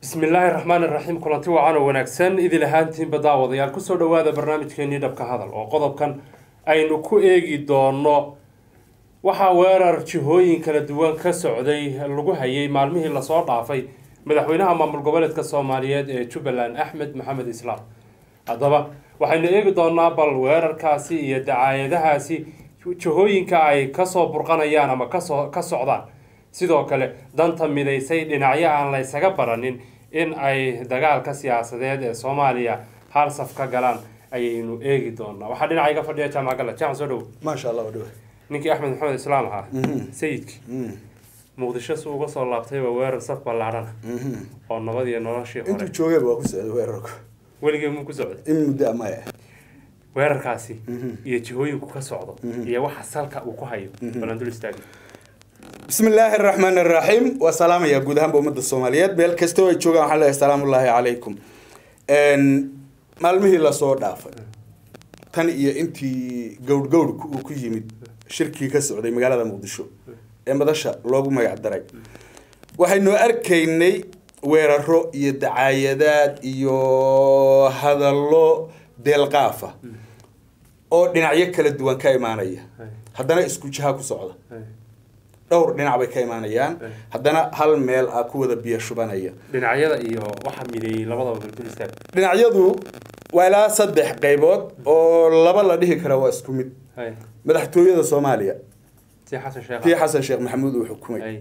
bismillaahi raxmaani raxiim kulanti wacan oo wanaagsan idil ahaantiinba daawadayaal kusoo dhawaada barnaamijkeenii dhabka hadal oo qodobkan aynu ku eegi doono waxaa weerar jihooyin kala duwan ka socday lagu hayay maalmihii lasoo dhaafay madaxweynaha maamul goboleedka soomaaliyeed ee jubbaland axmed maxamed islaam haddaba waxaynu eegi doonaa bal weerarkaasi iyo dacaayadahaasi jihooyinka ay kasoo burqanayaan ama kasoo ka socdaan sidoo kale danta midaysay dhinacyo aan la ysaga baranin in ay dagaalka siyaasadeed ee soomaaliya hal saf ka galaan ayaynu eegi doonaa waxaa dhinaca iga fadhiya jaamac galla jaamac soo dhow maasha allah wadhawe ninkii axmed maxamed islaam ahaa sayidkii muqdisho si uga soo laabtay waa weerar saf ballaadhana oo nabad iyo noloshii intuu hore joogayba waa ku socday weerarku weligee muu ku socday in muddo amaya weerarkaasi iyo jihooyinku ka socdo iyo waxa salka uu ku hayo balan dul istaagi bismi illaahi araxmaan araxiim waa salaamaya guud ahaanba ummadda soomaaliyeed meel kastoo ay joogaan waxaan leeyahay salaamullaahi calaykum maalmihii lasoo dhaafay tan iyo intii gowdh gowdhka uu ku yimid shirkii ka socday magaalada muqdisho ee madasha loogu magac daray waxaynu arkaynay weeraro iyo dacaayadaad iyo hadallo deelqaafa oo dhinacyo kala duwan ka imaanaya haddana isku jiha ku socda dhowr dhinac bay ka imaanayaan haddana hal meel ah ku wada biyo shubanaya dhinacyada iyo waxa mideeyey labadaba bal dul istaag dhinacyadu waa ilaa saddex qaybood oo laba la dhihi kara waa isku mid hay madaxtooyada soomaaliya si xasan sheekh tii xasan sheekh maxamuud uu xukumay hay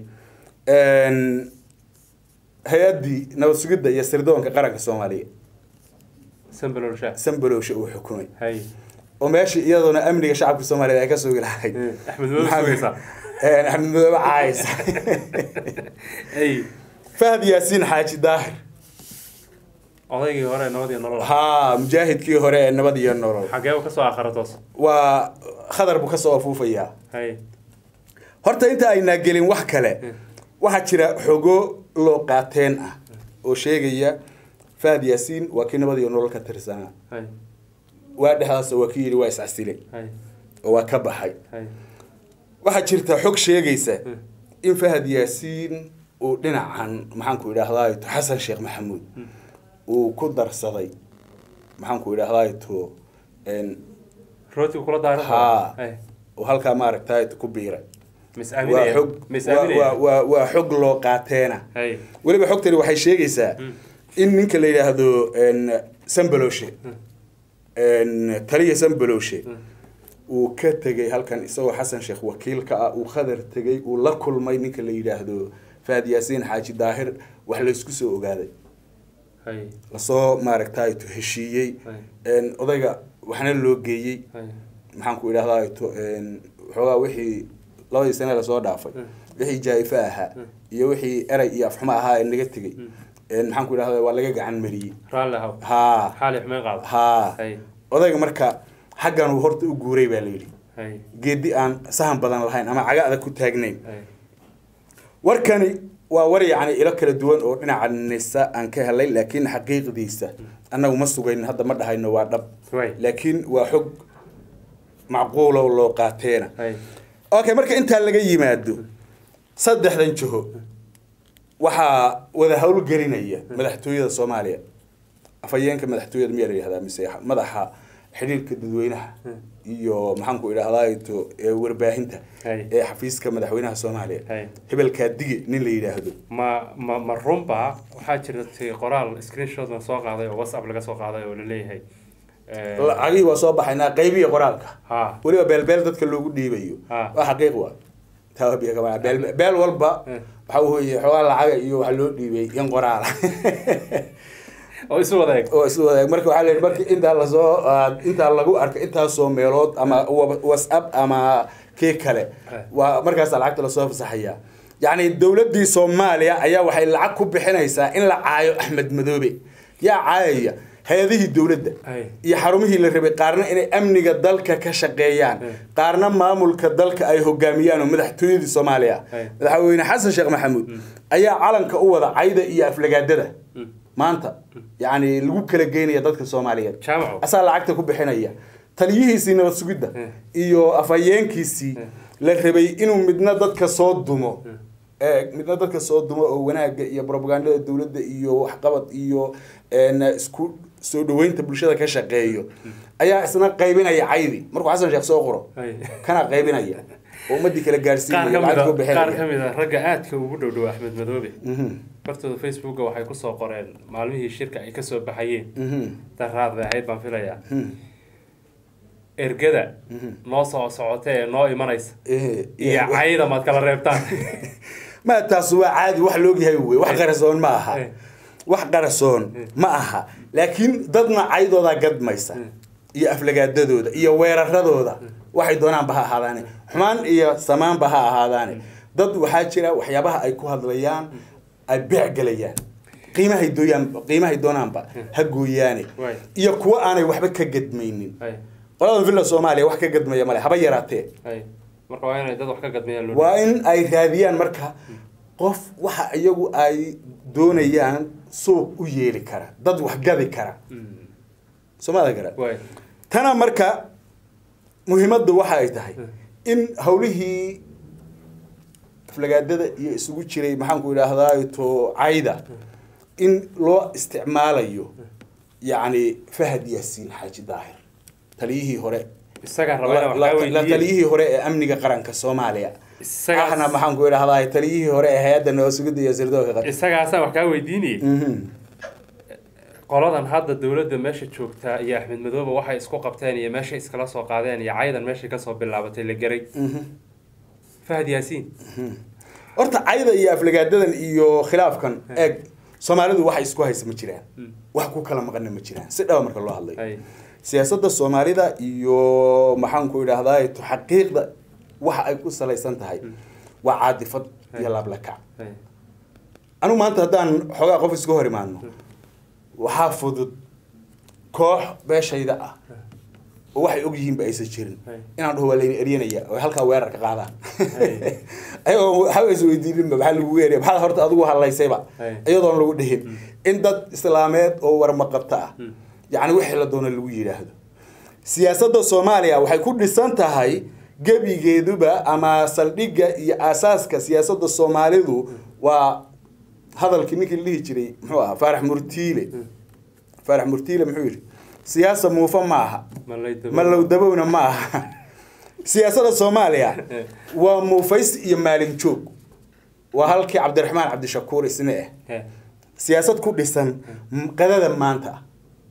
hay-addii nabad sugidda iyo sirdoonka qaranka soomaaliya sambalool shaah sambalowsha uu xukumay hay oo meeshii iyaduna amniga shacabka soomaaliyeed ay ka sugi lahayd axmed madoobe sugaysaa axmed madoobe caayisa hay fahad yaasiin xaaji daahir odaygii hore nabad iyo nolol haa mujaahidkii hore ee nabad iyo nolol xagee uu kasoo akhara toos waa khadar buu kasoo afuufayaa hay horta inta aynaa gelin wax kale waxaa jira xogo loo qaateen ah oo sheegaya fahad yaasiin waa kii nabad iyo nolol ka tirsanaa hay waa dhexdaas waa kii yidhi waa iscasilay hay oo waa ka baxay hay waxaa jirta xog sheegaysa in fahad yaasiin uu dhinacan maxaanku idhaahdaa to xasan sheekh maxamuud uu ku darsaday maxaanku idhaahdaa to rootiga kula daaran haa hay oo halkaa maaragtay ku biiray mis waa aaminaya xog mis waa- waa- aaminaya waa- waa xog loo qaateena hay weliba xogtani waxay sheegaysaa in ninka la yidhaahdo sambaloshe taliya sambaloshe uu ka tegay halkan isagoo xasan sheekh wakiilka ah uu khadar tegay uu la kulmay ninka la yidhaahdo fahad yaasiin xaaji daahir wax laysku soo ogaaday hay lasoo maaragtay to heshiiyey odayga waxna loo geeyey hay maxaan ku idhahdaa to waxoogaa wixii labadii sane lasoo dhaafay wixii jaa-ifo ahaa iyo wixii erey iyo afxumo ahaa ee naga tegey maxaan ku idhahdaa waa laga gacan mariyey raalli haw haa xaali xumeyn qaada haa hay odayga marka xaggan uu horta u guuray baa layidhi hay geedi aan sahan badan lahayn ama caga adag ku taagnayn hay warkani waa war yacni ilo kala duwan oo dhinaca nisa aan ka helay laakiin xaqiiqdiisa annagu ma sugayn hadda ma dhahayno waa dhab way laakiin waa xog macquulo loo qaateena hay okay marka intaa laga yimaado saddexdan jiho waxaa wada howlgelinaya madaxtooyada soomaaliya afhayeenka madaxtooyada miyaa la yihahdaa mise madaxa xidhiirka dadweynaha iyo maxaanku idhahdaa to ee warbaahinta Hay. ee xafiiska madaxweynaha soomaaliya Hay. hebelkaa dige nin la yidhaahdo ma ma ma runba waxaa jirtay qoraal screenshot la soo qaaday oo whatsapp laga soo qaaday oo la leeyahay eh, lacagihii waa soo baxaynaa qaybiya qoraalka ha weliba beelbeel dadka loogu dhiibayo Ah. waa xaqiiq waa taa waa biyo kama beel beel walba Eh. waxa weeye xoogaa lacaga iyo waxa loo dhiibay in qoraala oo isu wada eg oo isla wadaag marka waxaa la yidhi marka intaa lasoo ah, intaa lagu arko intaasoo meelood ama wa- whatsapp ama kii kale Eh. waa markaasaa lacagta lasoo fasaxaya yacni dowladdii soomaaliya ayaa waxay lacag ku bixinaysaa in la caayo axmed madoobe yaa caayaya hay-adihii dowladda Ay. iyo xarumihii la rabay qaarna inay amniga dalka ka shaqeeyaan Eh. qaarna maamulka dalka ay hogaamiyaan oo madaxtooyadii soomaaliya Ay. madaxweyne xasan sheekh maxamuud ayaa calanka u wada cayda iyo aflagaadada Mm. maanta yacni lagu kala geynaya dadka soomaaliyeed jaamaco asaa lacagta ku bixinaya taliyihiisii nabad sugidda Eh. iyo afhayeenkiisii la rabay inuu midna dadka soo dumo eeg midna dadka soo dumo oo wanaagga iyo propagandada dowladda iyo waxqabad iyo een, isku soo dhaweynta bulshada ka shaqeeyo ayaa isna qaybinaya caydi markuu xasan sheekh soo qoro Hay. kana qaybinaya oo ummadii kala qaar gaarsiinaya ka lacag ku mid a qaar ka bixinaya mid a ragga aadka ugu dhow dhow axmed madoobe Mhm, bartooda facebooka waxay kusoo qoreen maalmihii shirka ay kasoo baxayeen mhm, daraad bay ahayd baan filayaa mhm, ergada mhm. noo soo socota ee noo imanaysa Eh, iyo eh, cayda maad kala reebtaan ma taas waa caadi wax loogyahay wey wax qarasoon ma aha Eh. wax qarasoon ma aha laakiin dadna caydoodaa gadmaysa iyo aflagaadadooda iyo weeraradooda waxay doonaanba ha ahaadaane xumaan iyo samaanba ha ahaadaane dad waxaa jira waxyaabaha ay ku hadlayaan ay beec gelayaan qiimahay dooyaan qiimahay doonaanba ha gooyaane Waay. iyo kuwo aanay waxba ka gadmaynin hay qoladan villa soomaaliya wax ka gadmaya male haba yaraatee hay marka waa inay dad wax ka gadmayaan loo waa in ay raadiyaan marka qof waxa iyagu ay doonayaan suuq u yeeli kara dad wax gadi kara Mm. soomada gara waay tana marka muhiimadda waxa ay tahay in hawlihii aflagaadada iyo isugu jiray maxaanku idhaahdaa to cayda in loo isticmaalayo yacni fahad yaasiin xaaji daahir taliyihii hore isagaa raba inaan la wax kaa la weydiiye taliyihii hore ee amniga qaranka soomaaliya Isagaas- ahna maxaan ku idhahdaa taliyihii hore ee hay-adda nabasugidda iyo sirdoonka qaran isagaasaa wax kaa weydiinayay Mhm. qoladan hadda dowladda meesha joogtaa iyo axmed madoobe waxay isku qabteen iyo meeshay iskala soo qaadeen iyo caydan meeshay kasoo bilaabatay la geray Mhm. fahad yaasiin horta cayda iyo aflagaadadan iyo khilaafkan eeg soomaalidu waxay isku haysa ma jiraan wax ku kala maqana ma jiraan si dhaba marka loo hadlayo hay siyaasadda soomaalida iyo maxaanku idhahdaa xaqiiqda waxa ay ku salaysan tahay waa caadifad iyo laablakac hay anigu maanta haddaan xoogaa qof iska hor imaadno waxaa fudud koox beeshayda ah oo waxay og yihiinba aysan jirin Hay. inaan dhaho waa layna eryanaya oo halkaa weerar ka qaadaan Hay. ayagoo waxba is weydiininba maxaa lagu erya maxaa horta adigu hadlaysayba Hay. iyadoon lagu dhihin in dad islaameed oo warmaqabta ah yacni wixii la doono lagu yidhaahdo siyaasadda soomaaliya waxay ku dhisan tahay gebigeeduba ama saldhigga iyo aasaaska siyaasadda soomaalidu waa hadalkii ninkii la dhihi jiray muxuu ahaa faarax murtiile faarax murtiile muxuu yidhi siyaasa muufa ma aha malayda malow dabowna ma aha siyaasadda soomaaliya waa muufays iyo maalin joog waa halkii cabdiraxmaan cabdishakuur isne ah He. siyaasad ku dhisan qadada maanta ah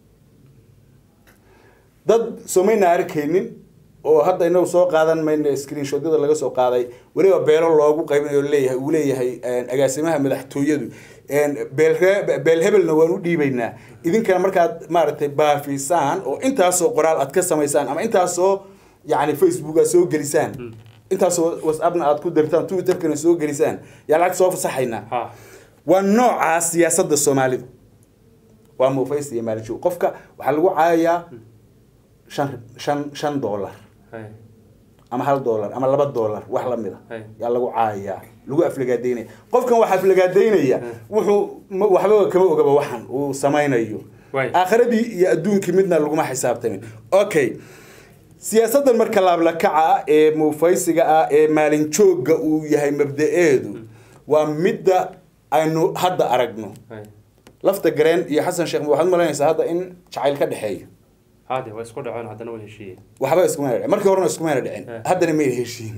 dad somayna arkaynin oo hadda inagu soo qaadan mayna screenshotyada laga soo qaaday weliba beelo loogu qaybinayo leeyahay uu leeyahay agaasimaha madaxtooyadu beel beel hebelna waan u dhiibaynaa idinkana markaad maaragtay baafisaan oo intaasoo qoraal aad ka samaysaan ama intaasoo yacni facebook aad soo gelisaan intaasoo whatsappna aad ku dirtaan twitterkana soo gelisaan yaa lacag soo fasaxaynaa ha waa noocaa siyaasadda soomaalidu waa muufays iyo maalinjoog qofka waxaa lagu caayayaa shan shan shan dollar hay ama hal dollar ama laba dollar wax lamid a Hay. yaa lagu caayayaa lagu aflagaadeynaya qofkan wax aflagaadeynaya wuxuu ma- waxba kama ogaba waxan uu samaynayo Waay. aakhiradii iyo adduunkii midna laguma xisaabtamin okay siyaasaddan marka laablakaca ah ee muufaysiga ah ee maalin joogga uu yahay mabda-eedu waa midda aynu hadda aragno hay lafta gareen iyo xasan sheekh waxaad malaynaysaa hadda in jacayl ka dhexeeyo hade waa isku dhaceen haddana way heshiiyeen waxba iskumayna dhicin markii horena iskumayna dhicin Eh. haddana mayna heshiin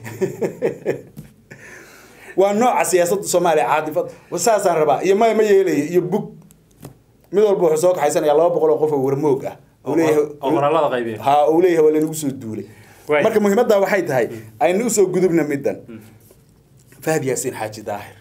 waa nooca siyaasadda soomaaliya caadifad saasaan rabaa iyo maya ma yeelaya iyo bug mid walba wuxuu soo kaxaysanaya laba boqol oo qof oo warmoog ah uu oo leeyahay oo qoraalada qaybiya ha uu leeyahay waa laynagu soo duulay Waay. marka muhiimadda waxay tahay aynu usoo gudubna middan fahad yaasiin xaaji daahir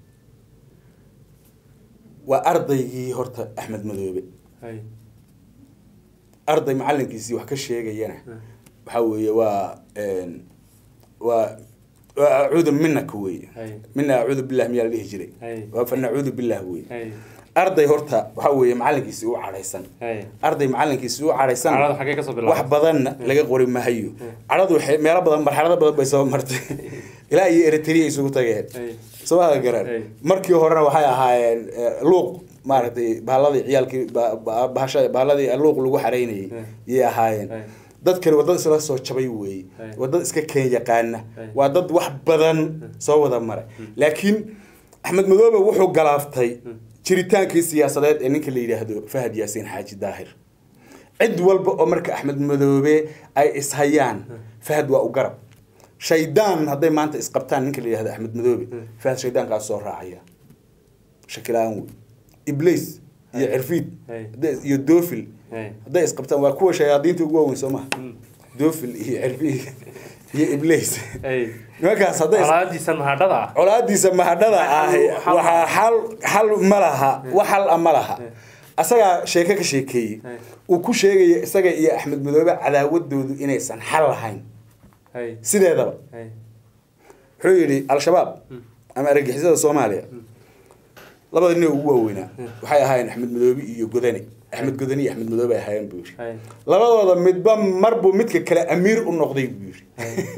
waa ardaygii horta axmed madoobe hay arday macalinkiisii wax ka sheegayana waxaa weeye waa een, waa waa acuudu minaka weeye Hay. mina acuudu billah miyaa la dhihi jiray Hay. waa fa nacuudu billah weeye hay arday horta waxaa weeye macalinkiisii u cadhaysan hay arday macalinkiisii u cadhaysan carada xaggee kasoo wax bilaabay badanna laga qori mahayo cadhadu waxay meelo badan marxalado badan bay soo martay ilaa iyo eritrea isugu tageen Hay. soomada garan Hey. markii horena waxay ahaayeen eh, luuq maaragtay bahaaladii ciyaalkii ba- ba- bahasha bahaaladii luuq lagu xareynayay Hey. yay ahaayeen Hey. dadkani waa dad isla soo jabay weeye Hey. waa dad iska keen yaqaana Hey. waa dad wax badan soo wada maray laakiin axmed madoobe wuxuu galaaftay jiritaankii siyaasadeed ee ninka la yidhaahdo fahad yaasiin xaaji daahir cid walba oo marka axmed madoobe ay ishayaan fahad waa u garab shaydaan hadday maanta isqabtaan ninka la yidhahdo axmed madoobe fahad shaydaankaas soo raacaya shakilaan wey ibliis iyo cirfiid Hey. hadday- iyo doofil Hey. hadday isqabtaan waa kuwa shayaadiinta ugu waaweyn soo maha doofil iyo cirfiid iyo ibliis Hey. nimankaas hadday is- colaadiisan mahadhada ah colaadiisa mahadhada ah Xal- waxaa xal xal ma laha wax xal a ma laha asagaa sheeke ka sheekeeyey Hey. uu ku sheegaya isaga iyo axmed madoobe cadaawadoodu inaysan xal lahayn Hey. sideedaba Hey. wuxuu yidhi al-shabaab ama argagixisada soomaaliya labada nin ee ugu waaweynaa waxay ahaayeen axmed madoobe iyo godane axmed godane iyo axmed madoobe ay ahaayeen buu yidhi Hey. labadooda midba marbuu midka kale amiir u noqday buu yidhi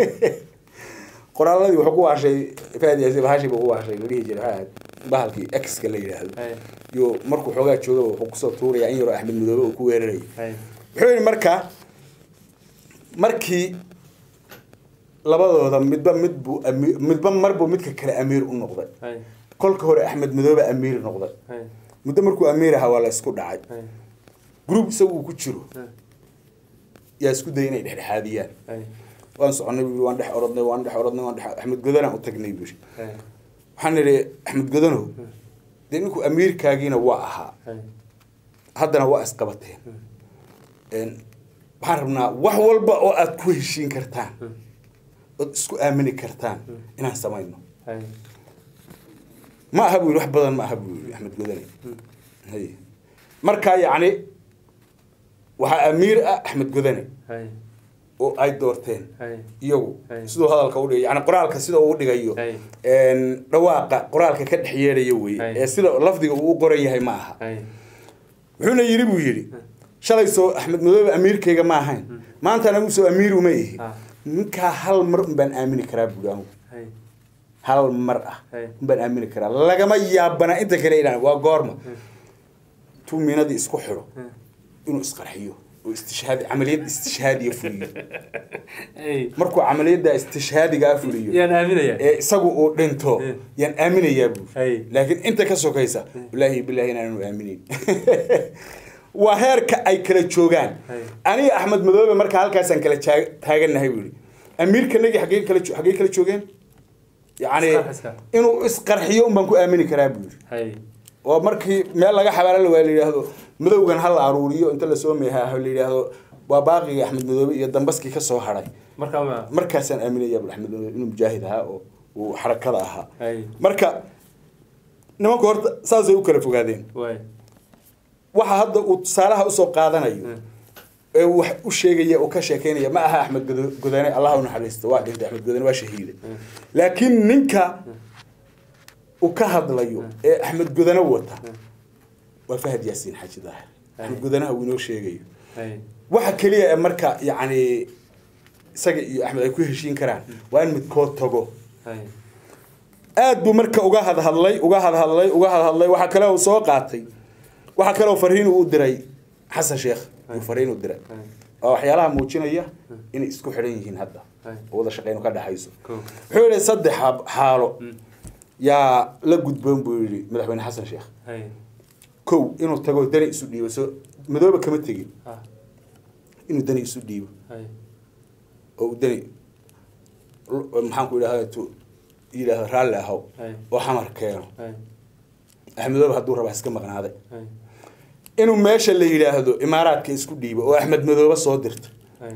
qoraaladii wuxuu ku waashay fahad yaasiin bahashi buu ku waashay la dhihi jiray waxay ahayd bahalkii x-ka la yidhaahdo Hey. iyo markuu xoogaa joogaba wuxuu kusoo tuurayaa in yaroo axmed madoobe uu ku weerarayay Hey. wuxuu yidhi marka markii labadooda midba mid buu ami- midba marbuu midka kale amiir u noqday Hey. kolka hore axmed madoobe amiir noqday Hey. muddo markuu amiir ahaa waa la isku dhacay Hey. group isagu uu ku jiro Hey. yaa isku dayay inay dhexdhexaadiyaan Hey. waan soconay buu yidhi, waan dhex orodnay waan dhex orodnay waan dhex axmed godanaan u tagnay buu yidhi. Hey. waxaan nidhi axmed godanow dee ninku amiirkaagiina waa ahaa Hey. haddana waa isqabateen Een, waxaan rabnaa wax walba oo aad ku heshiin kartaan ood isku aamini kartaan inaan samayno Hey. ma aha buu yidhi wax badan ma aha buu yidhi axmed godane hay markaa yacni waxaa amiir ah axmed godane Hey. oo ay doorteen Hey. iyagu Hey. siduu hadalka udhigay yani qoraalka sida uu dhigayo Hey. een, dhawaaqa qoraalka ka dhex yeedhaya wey Hey. ee sida lafdiga uu u qoran yahay ma aha Hey. wuxuuna yidhi buu yidhi shalay soo axmed madoobe amiirkayga ma ahayn maanta anagu soo amiir uma ihi Ah. ninkaa hal mar un baan aamini karaa buuri anigu Hey. hal mar ah Hey. un baan aamini karaa lagama yaabana inta kale inaan waa goorma tuu miinadii isku xidho Hey. inuu isqarxiyo oo istishhaadi camaliyad istishhaadiya fuliyo Hey. markuu camaliyadda istishhaadigaa fuliyo yaan aaminaya ee isagu uu dhinto Eh. yaan aaminayaa buuri Hey. laakiin inta ka sokaysa wallaahi bilaahi inaanu aaminin waa heerka ay kala joogaan Hey. aniga axmed madoobe marka halkaasaan kala jaag- taagannahay buu yidhi amiirkanagii xaggee kala jo- xaggee kala joogeen yacni Isqarxiska. inuu isqarxiyo un baan ku aamini karaa buu yidhi Hey. oo markii meel laga xabaalo waa la yidhaahdo madowgan ha la aruuriyo inta lasoo meehaa la yidhaahdo waa baaqigii axmed madoobe iyo dambaskii ka soo hadhay marka ma markaasaan aaminaya bul axmed madoobe inuu mujaahid ahaa oo uu xarakada ahaa Hey. marka nimanku horta saasay u kala fogaadeen Way. waxa hadda uu tusaalaha usoo qaadanayo Hmm. ee uu wax u sheegaya uu ka sheekeynaya ma aha axmed Godo- godane allah u naxariisto waa dhintay axmed godane waa shahiiday laakiin ninka uu ka hadlayo ee axmed godane wata waa fahad yaasiin xaaji daahir axmed godanaha uu inoo sheegayo Hey. waxa keliya ee marka yacni isaga iyo axmed ay ku heshiin karaan waa in midkood tago Hey. aad buu marka uga hadhadlay uga hadhadlay uga hadhadlay waxaa kale uu soo qaatay waxaa kale uu fariin uu u diray xasan sheekh uu fariin u diray Hey. oo waxyaalaha muujinaya inay isku xidhan yihiin hadda Hey. oo wada shaqeynu ka dhexayso Cool. wuxuu yidhi saddex xaab- xaalo yaa la gudboon buu yidhi madaxweyne xasan sheekh Hey. kow inuu tago dani isu dhiibo soo madoobe kama tegin Ah. inuu dani isu dhiibo Hey. oo uu dani maxaan ku idhahda tu yidhaahdo raalli ahow Hey. oo xamar keeno Hey. axmedoobe hadduu rabaa iska maqnaaday Hey. inuu meesha la yidhaahdo imaaraadka isku dhiibo oo axmed madoobe soo dirto Hey.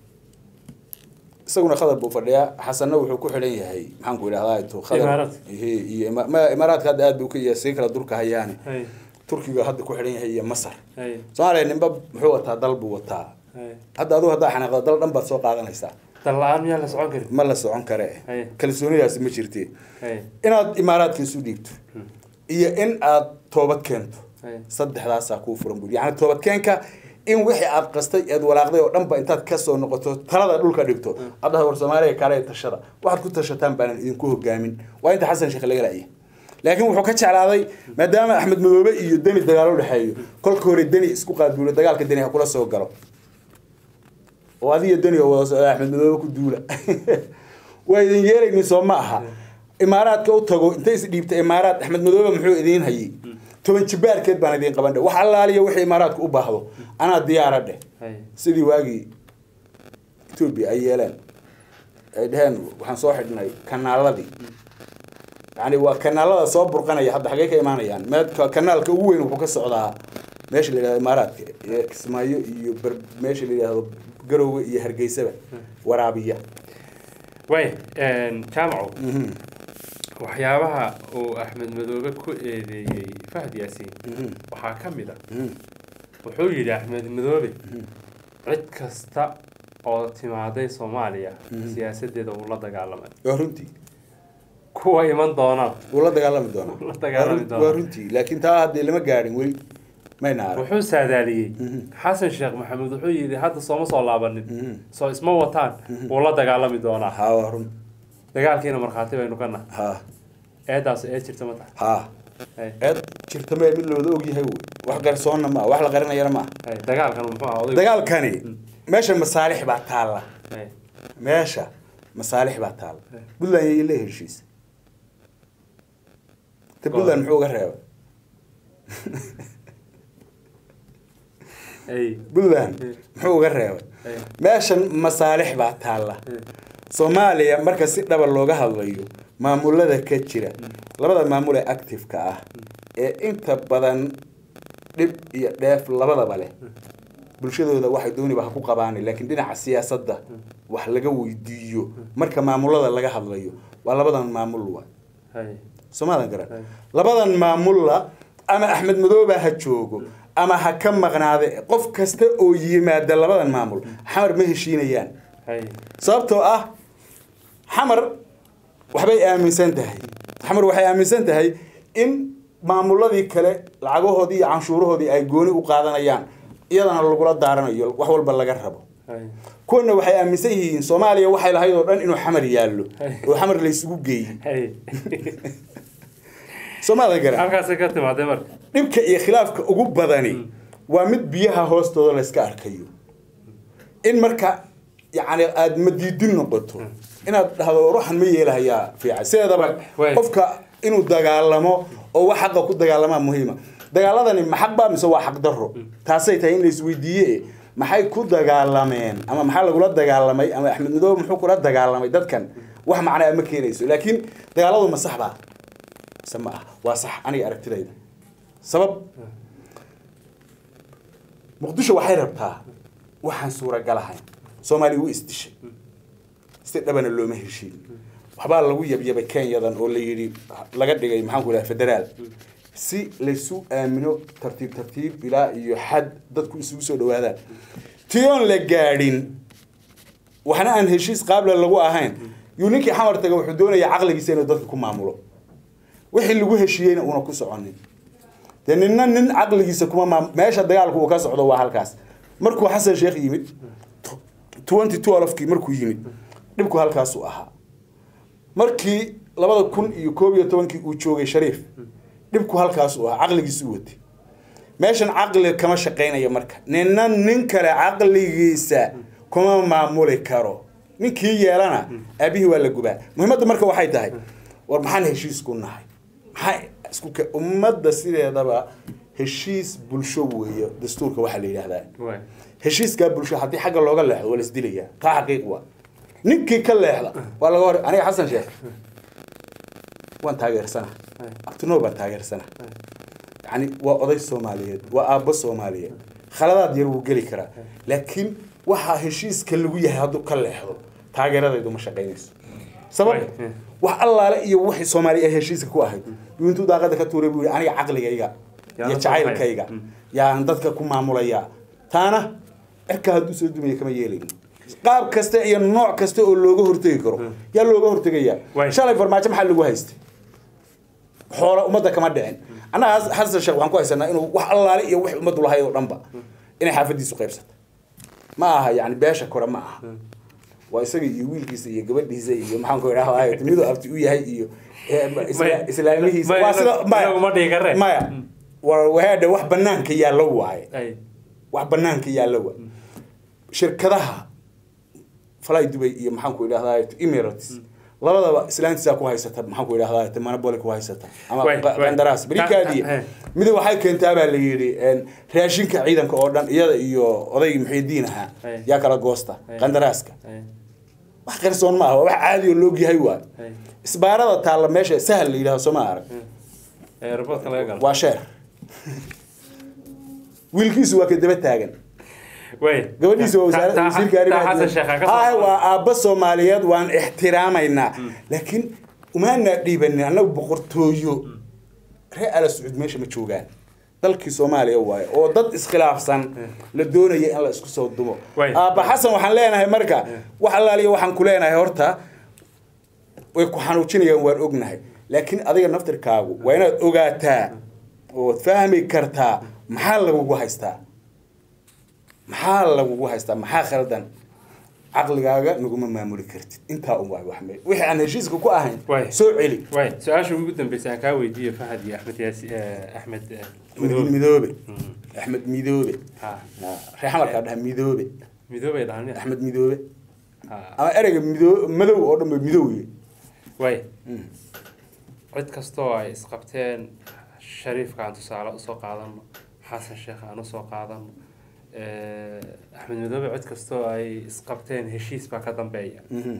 isaguna khadar buu fadhiyaa xasanna wuxuu ku xidhan yahay maxaan ku idhahdaa tu Imaaraadka. iyo iyo ima- ma- imaaraadka hadda aad buu ka yahay sii kala durka hayaane Hey. turkiga hadda ku xidhan yahay iyo masar Hey. soomaaliya ninba muxuu wataa dal buu wataa Hey. hadda adigu haddaa xanaaqda dal dhan baad soo qaadanaysaa dal la-aan miyaan la socon karin ma la socon kare Hey. kalsoonidaasi ma jirte Hey. inaad imaaraadka isu dhiibto iyo in aad toobad keento Hey. saddexdaasaa kuu furan buuri yacni toobadkeenka in wixii aad qastay eed walaaqday oo dhanba intaad kasoo noqoto talada dhulka dhigto aad dhahdo war soomaaliya kaale tashada waxaad ku tashataan baanan idinku hogaamin waa inta xasan sheekh laga la'ya laakiin wuxuu ka jeclaaday maadaama axmed madoobe iyo deni dagaal u dhexeeyo kolka hore deni isku qaadbuulo dagaalka deni ha kula soo galo oo adiyo dani oo wada socda axmed madoobe ku duula waa idin yeelaynin soo ma aha imaaraadka u tago intay is dhiibta imaaraad axmed madoobe muxuu idiin hayay toban jibaarkeed baan idiin qaban dheh wax allaaliya wixii imaaraadku u baahdo anaa diyaara dheh hay sidii waagii etoobiya ay yeeleen ay dheheen waxaan soo xidhnay kanaaladii yani waa kanaalada soo burqanaya hadda xaggee ka imaanayaan meedka kanaalka ugu weyn wuxuu ka socdaa meesha la yidhahdo imaaraadka ee kismaayo iyo ber meesha la yidhahdo garowga iyo hargeysaba waraabiya way jaamaco waxyaabaha uu axmed madoobe ku eedeeyey fahd yaasiin waxaa ka mid a wuxuu yidhi axmed madoobe cid kasta oo timaaday soomaaliya siyaasadeeda uu la dagaalamay waa runtii kuwa iman doonaan wuu la dagaalami doonaa La dagaalami Waa run- doonaa. waa runtii laakiin taa haddii lama gaadhin weli mayna arag wuxuu saadaaliyey xasan sheekh maxamuud wuxuu yidhi hadda sooma soo laabanin soo isma wataan wuu la dagaalami doonaa ha waa run dagaalkiina markhaati baynu ka nahay ha eedaas eed jirta ma tahay ha Hay, eed jirta mee mid looda ogyahay wey wax garsoonna ma wax la qarinayana ma hay, dagaalkan muxuu ahaa odaygu dagaalkani meesha masaalix baa taalla Hay, meesha masaalix baa taalla puntland yay la heshiisa ta puntland muxuu uga reebay hay, puntland muxuu uga reebay hay, meeshan masaalix baa taalla hay. soomaaliya marka si dhaba looga hadlayo maamulada ka jira labada maamul ee active-ka ah ee inta badan dhib iyo dheef labadaba leh bulshadooda waxay dooniba ha ku qabaan laakiin dhinaca siyaasadda wax laga weydiiyo marka maamulada laga hadlayo waa labadan maamul wa Hay, soomaadan garan Right. labadan maamulla ama axmed madoobe ha joogo ama ha ka maqnaade qof kasta oo yimaada labadan maamul xamar ma heshiinayaan hay, sababtoo ah xamar waxbay aaminsan tahay xamar waxay aaminsan tahay in maamuladii kale lacagahoodii iyo canshuurahoodii ay gooni u qaadanayaan iyadana lagula daaranayo wax walba laga rabo hay, kuwana waxay aaminsan yihiin soomaaliya waxay lahayd oo dhan inuu xamar yaallo oo xamar laysugu geeyey hay. soomaalia garan halkaasay ka timaadee marka dhibka iyo khilaafka ugu badani waa mid biyaha hoostooda layska arkayo in marka yani aada madiidin noqoto inaad dhahdo ruuxan ma yeelahayaa fiican sideedaba Way. qofka inuu dagaalamo oo wax xaqa ku dagaalamaa muhiima dagaaladani ma xaq baa mise waa xaq daro taasay tahay in la isweydiiye maxay ku dagaalameen ama maxaa lagula dagaalamay ama axmed madoobe muxuu kula dagaalamay dadkan wax macnaa ma keenayso laakiin dagaaladu ma sax baa mise ma ah waa sax aniga aragtidayda sabab muqdisho waxay rabtaa waxaan suuragal ahayn soomaaliya wuu isdishay si dhabana looma heshiin waxbaa lagu yabyabay kenyadan oo la yidhi laga dhigay maxaanku idhaha federaal si laysu aamino tartiib tartiib ilaa iyo xad dadku isugu soo dhawaadaan tiyoon la gaadhin waxna aan heshiis qaabla lagu ahayn yuu ninkii xamar taga wuxuu doonayaa caqligiisa inuu dadka ku maamulo wixii lagu heshiiyeyna uuna ku soconin dee ninna nin caqligiisa kuma maam meesha dagaalku uu ka socdo waa halkaas markuu xasan sheekh yimid twenty twelve-kii markuu yimid dhibku halkaasuu ahaa markii labada kun iyo koob iyo tobankii uu joogay shariif dhibku halkaasuu ahaa caqligiisu watay meeshan caqli kama shaqaynayo marka ninna nin kale caqligiisa kuma maamuli karo ninkii yeelana aabihii waa la gubaa muhiimadda marka waxay tahay war maxaan heshiis ku nahay maxaa isku ke ummadda sideedaba heshiis bulsho weeye dastuurka waxaa la yidhaahdaa Way. heshiiskaa bulsho haddii xagga looga leexdo waa la isdilayaa taa xaqiiq waa ninkii ka leexda waa laga hor aniga xasan sheekh waan taageersana Hay. abtinoo baan taageersana yani waa oday soomaaliyeed waa aabbo soomaaliyeed khaladaad yar wuu geli karaa laakiin waxaa heshiiska lagu yahay hadduu ka leexdo taageeradaydu ma shaqaynayso sabab Way. Eh. wax allaale iyo wixii soomaali ay heshiiska ku ahayd yuu intuu daaqada ka tuuray buu yihi aniga caqligayga Yaa iyo la soo jacaylkayga baxaya. yaan dadka ku maamulayaa taana cirka hadduu soo dumaya kama yeelayno qaab kasta iyo nooc kasta oo looga hortegi karo yaa looga hortegayaa Way. shalay farmaajo maxaa lagu haystay xoola ummadda kama dhicin annaga xasan sheekh waxaan ku haysanaa inuu wax allaale iyo wix ummaddu lahayd oo dhanba inay xaafadiisu qaybsata ma aha yani beesha kore ma aha waa isaga iyo wiilkiisa iyo gabadhiisa iyo maxaan ku idhaha miduu abti u yahay iyo eh, isla- Maya- islaamihiisa maya- waa sida maya inagu ma dhihi karre. maya wa- wahaadha wax banaanka yaallo waaye Hay. wax banaanka yaallo waa shirkadaha fly dubay iyo maxaan ku idhahdaa emirates labadaba islaantiisaa ku haysata maxaan ku idhahdaa monopoly ku haysata ama Way, qa- way. qandaraas Ta- berikaadii ta- eh. mid waxay keentaa baa la yidhi een, raashinka ciidanka oo dhan iyada iyo odaygii muxiidiin ahaa Eh. yaa kala goosta Eh. qandaraaska Ay, wax qarsoon maaha waa wax caadi oo loogyahay waay ay. isbaarada taalla meesha sahal la yidhahdo soo ma arag Ee, robotka laga galo waa sheer wiilkiisu waa ka daba taagan way gabadhiisa waa wasaarada Ta- ta- wasiirka ta- arrimaha Xasan dibadda. Sheekh ha ka Haa, soo waa aabba soomaaliyeed waan ixtiraamaynaa laakiin umaanaa dhiibanin annagu boqortooyo reer ala sacuud meesha ma joogaan dalkii soomaaliya waaye oo dad iskhilaafsan la doonaya in la isku soo dumo Way. aabba xasan waxaan leenahay marka wax allaaliya waxaan ku leenahay horta way ku xanuujinayaan waan ognahay laakiin adiga naftirkaagu waa inaad ogaataa ood fahmi kartaa maxaa lagugu haystaa maxaa lagugu haystaa maxaa khaldan caqligaaga naguma maamuli kartid intaa un waay wax me wixii aan heshiiska ku ahayn Way. soo celi way su-aasha ugu dambeysay aan kaa weydiiyo fahad iyo axmed yaasi eh, axmed eh, midoobe madoobe axmed midoobe ha reexamarkaa dhaha midoobe midoobay dhahan axmed midoobe ha ama ereyga midoo madow oo dhan ba midooye way cid kastoo ay isqabteen shariifka aan tusaale usoo qaadano xasan sheekh aan usoo qaadano eh, axmed madoobe cid kastoo ay isqabteen heshiis baa ka dambeeya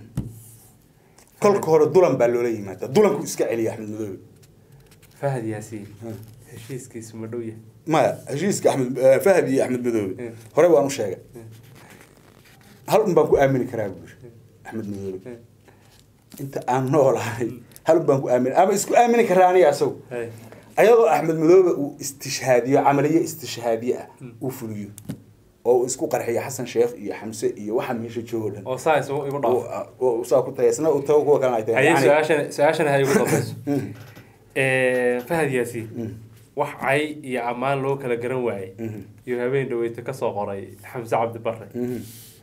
kolka hore dulan baa loola yimaada dulanku iska celiya axmed midoobe fahad yaasiin heshiiskiisu ma dhow yahay maya heshiiska axmed eh, fahad iyo axmed midoobe Mm. hore waan u sheegay hal un baan ku aamini karaa buuri axmed midoobe inta aan noolahay hal un baan ku aamini ama isku aamini karaa aniga asagu Hay. ayadoo axmed madoobe uu istishhaadiyo camaliye istishhaadiye ah uu fuliyo oo uu isku qarxiyo xasan sheekh iyo xamse iyo waxa meesha joogo dhan oo saa isu igu dhaaf oo uu saa ku tagay isna uu tago kuwa kalena ay tahay haye Yani- su-aashan su-aashan hay ugu dambayso Mm. Eh, fahad yaasiin Mm. wax cay iyo ammaan loo kala garan waayey Mhm. iyo habeen dhaweyta kasoo qoray xamse cabdi bare Mhm.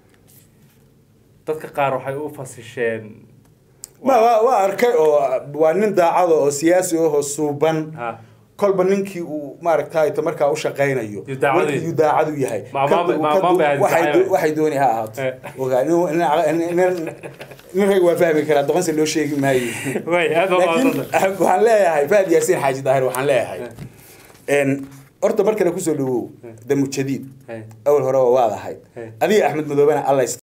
dadka qaar waxay u fasisheen ma waa waa arkay oo waa nin daacado oo siyaasi ahoo suuban ha kolba ninkii uu maaragtay markaa u shaqaynayo Yuu daacadu- yuu daacadu yahay Ma- Ka- ma- ma- ka- ma- ma- waxay ma- do- waxay dooni ha ahaato Eh. Ogaa, nin- nin- nin- nin rag waa fahmi karaa doqonse loo sheegi maayo way aad baa laakiin mahadsantahay. waxaan leeyahay faad yaasiin xaaji daahir waxaan leeyahay n horta mar kale kusoo dhawow damu jadiid Hay. awal hore waa waad ahayd Hey. adiga axmed madoobena alla